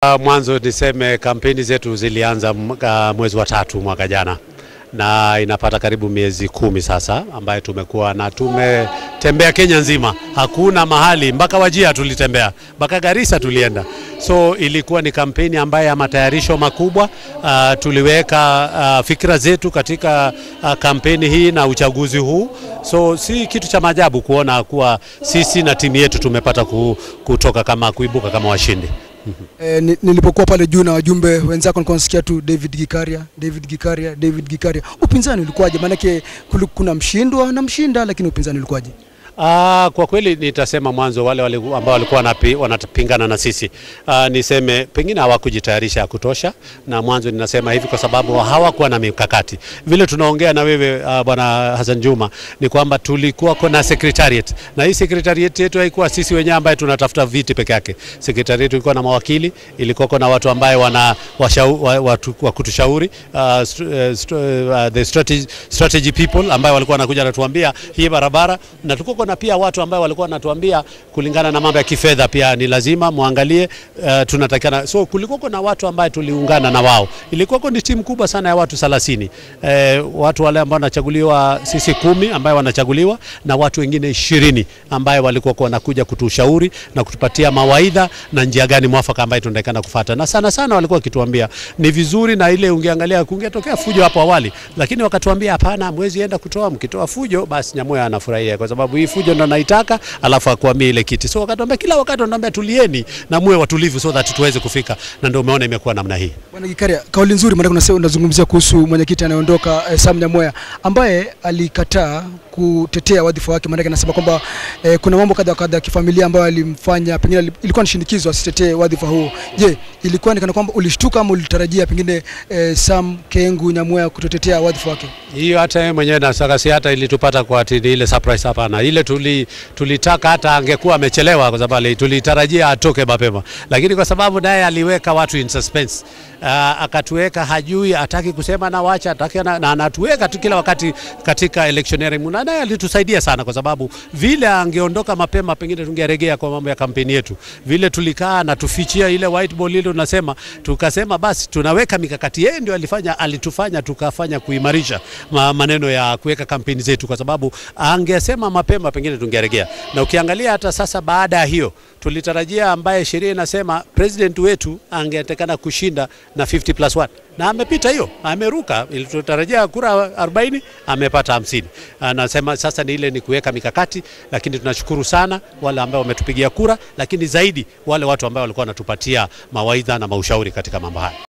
Mwanzo niseme kampeni zetu zilianza mwezi wa tatu mwaka jana na inapata karibu miezi kumi sasa, ambayo tumekuwa na tumetembea Kenya nzima, hakuna mahali mpaka Wajia tulitembea, mpaka Garissa tulienda. So ilikuwa ni kampeni ambayo ya matayarisho makubwa. Uh, tuliweka uh, fikira zetu katika uh, kampeni hii na uchaguzi huu, so si kitu cha maajabu kuona kuwa sisi na timu yetu tumepata kutoka kama kuibuka kama washindi. E, nilipokuwa pale juu na wajumbe wenzako nilikuwa nasikia tu David Gikaria, David Gikaria, David Gikaria. Upinzani ulikuwaje? Maanake kuna mshindwa na mshinda, lakini upinzani ulikuwaje? Aa, kwa kweli nitasema mwanzo wale, wale ambao walikuwa wanapingana na sisi aa, niseme pengine hawakujitayarisha ya kutosha, na mwanzo ninasema hivi kwa sababu hawakuwa na mikakati. Vile tunaongea na wewe bwana Hassan Juma ni kwamba tulikuwa na secretariat, na hii secretariat yetu haikuwa sisi wenyewe ambaye tunatafuta viti peke yake. Secretariat ilikuwa na mawakili, ilikuwa na watu ambaye wana washau, watu wa kutushauri uh, st uh, the strategy, strategy people ambaye walikuwa wanakuja natuambia hii barabara na tuko na pia watu ambao walikuwa wanatuambia kulingana na mambo ya kifedha pia ni lazima muangalie, uh, tunatakana. So kulikuwa na watu ambao tuliungana na wao, ilikuwa ni timu kubwa sana ya watu 30 eh, watu wale ambao wanachaguliwa sisi kumi ambao wanachaguliwa na watu wengine ishirini ambao walikuwa wanakuja kutushauri na kutupatia mawaidha na njia gani mwafaka ambayo tunatakana kufuata, na sana sana walikuwa wakituambia ni vizuri, na ile ungeangalia kungetokea fujo hapo awali, lakini wakatuambia hapana, mwezi enda kutoa, mkitoa fujo basi Nyamoya anafurahia kwa sababu hii fujo ndo naitaka, alafu akuambia ile kiti. So wakatuambia kila wakati wanatuambia tulieni na muwe watulivu so that tuweze kufika, na ndio umeona imekuwa namna hii. Bwana Gikaria, kauli nzuri, maana unasema unazungumzia kuhusu mwenyekiti anayeondoka eh, Sam Nyamoya ambaye alikataa kutetea wadhifa wake, maana anasema kwamba eh, kuna mambo kadha kadha ya kifamilia ambayo alimfanya pengine ilikuwa ni shinikizo asitetee wadhifa huo. Je, ilikuwa ni kana kwamba ulishtuka ama ulitarajia pengine eh, Sam Kengu Nyamoya kutotetea wadhifa wake? Hiyo hata yeye mwenyewe nasaka si hata ilitupata kwa ati ile surprise, hapana. Ile tuli tulitaka hata angekuwa amechelewa, kwa sababu tulitarajia atoke mapema, lakini kwa sababu naye aliweka watu in suspense uh, akatuweka hajui, hataki kusema na wacha hataki na, na anatuweka tu kila wakati katika electioneering, na naye alitusaidia sana, kwa sababu vile angeondoka mapema, pengine tungeregea kwa mambo ya kampeni yetu. Vile tulikaa na tufichia ile whiteboard ile, tunasema tukasema, basi tunaweka mikakati. Yeye ndio alifanya, alitufanya tukafanya kuimarisha maneno ya kuweka kampeni zetu, kwa sababu angesema mapema pengine tungeregea. Na ukiangalia hata sasa, baada ya hiyo tulitarajia ambaye sheria inasema president wetu angetekana kushinda na 50 plus 1 na amepita hiyo, ameruka. Tulitarajia kura 40 amepata 50. Anasema sasa ni ile ni kuweka mikakati, lakini tunashukuru sana wale ambao wametupigia kura, lakini zaidi wale watu ambao walikuwa wanatupatia mawaidha na maushauri katika mambo haya.